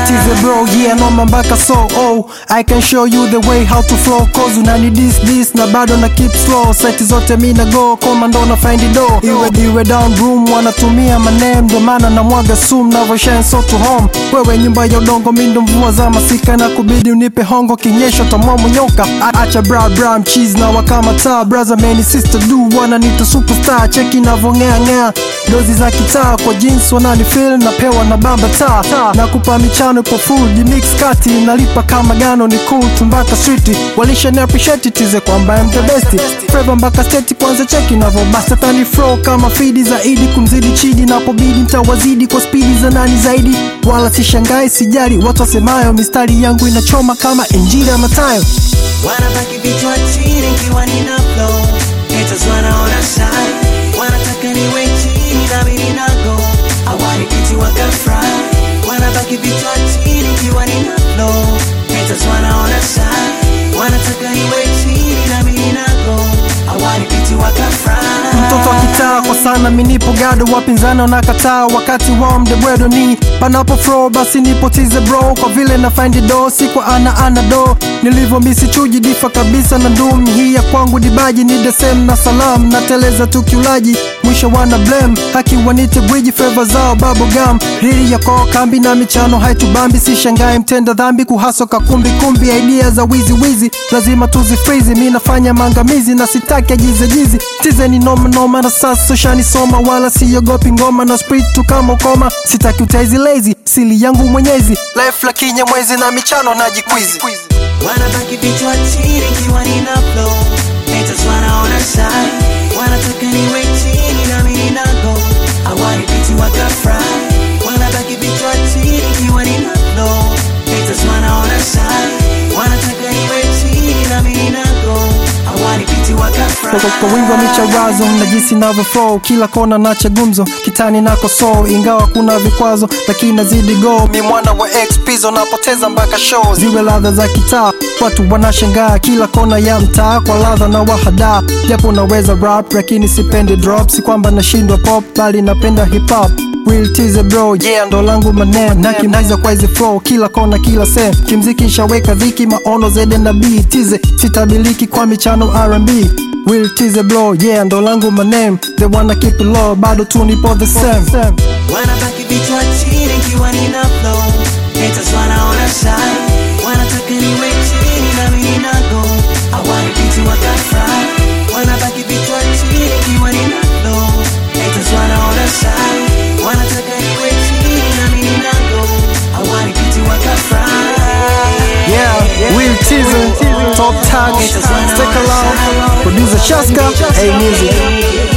teaser bro yeah noma mpaka so oh I can show you the way how to flow cause unani this this na bado na keep slow seti zote mi na go komando na find it door iwe iwe down room wanatumia manem ndo maana na mwaga sum navyoshine so to home wewe nyumba ya udongo mindo mvua za masika na kubidi unipe hongo kinyesho tamomo nyoka A- acha bra bra mchizi na wakama taa brother man sister do wananita superstar cheki navongea ngea dozi za kitaa kwa jeans wanani feel napewa na bamba taa na kupa michano ipo full mix kati nalipa kama gano ni cool tumbaka street walisha ni appreciate tize kwamba I'm the best Flavor mpaka state kwanza cheki navobasta tani flow kama fidi zaidi kumzidi chidi napobidi mtawazidi kwa spidi za nani zaidi wala sishangai sijali watu wasemayo mistari yangu inachoma kama injili ya Mathayo wanabaki vichwa chini ikiwa nina flow haters wanaona shine wanataka niwe chini na mimi ninago awali kiti wakafry wanabaki vichwa chini ikiwa nina flow haters wanaona shine wanataka niwe chini na mimi ninago awali kiti wakafry mtoto wa kitaa kwa sana minipo gado wapinzani wanakataa wakati wao mdebwedo ni panapo fro basi nipotize bro kwa vile na find do si kwa ana ana do nilivyo misi chuji difa kabisa na ndum hii ya kwangu dibaji ni desem na salam na teleza tukiulaji mwisho wana blame haki wanite gwiji feva zao babogam riri ya koo kambi na michano haitubambi si shangae mtenda dhambi kuhaso kakumbi kumbi idea za wizi wizi lazima tuzifrizi mi nafanya maangamizi na sitaki ajizejizi tize ni noma noma na sasa shanisoma wala siogopi ngoma na sprit tu kama ukoma sitaki utaizi lazy sili yangu mwenyezi life la kinyamwezi na michano na jikwizi wanabaki vichwa chini ikiwa nina flow haters wanaona shine wanataka niwe chini na mimi ninago awali vitu wakafry wanabaki vichwa chini ikiwa nina flow haters wanaona shine wanataka niwe chini na mimi ninago awali vitu wakafry kwa, kwa wingi wa micharazo na jinsi navyo flow kila kona nacha gumzo kitani nako so ingawa kuna vikwazo lakini nazidi go mi mwana wa xpizo napoteza mpaka show ziwe ladha za kitaa watu wanashangaa kila kona ya mtaa kwa ladha na wahada japo naweza rap lakini sipendi drop si kwamba nashindwa pop bali napenda hip hop Real teaser bro, yeah ndo langu manem na kimaliza kwa hizi flow kila kona kila sem kimziki nshaweka dhiki maono zede na b tize sitabiliki kwa michano R&B Real teaser bro, yeah ndo langu manem they wanna keep it low bado tu nipo the same wanabaki vichwa chini ikiwa nina flow haters wanaona shine wanataka niwe chini na mimi ninago awali vitu wakafry wanabaki vichwa chini ikiwa nina flow haters wanaona shine wanataka niwe chini na mimi ninago awali vitu wakafry Yeah, real teaser, top tag, stick around, producer Shaska, A music.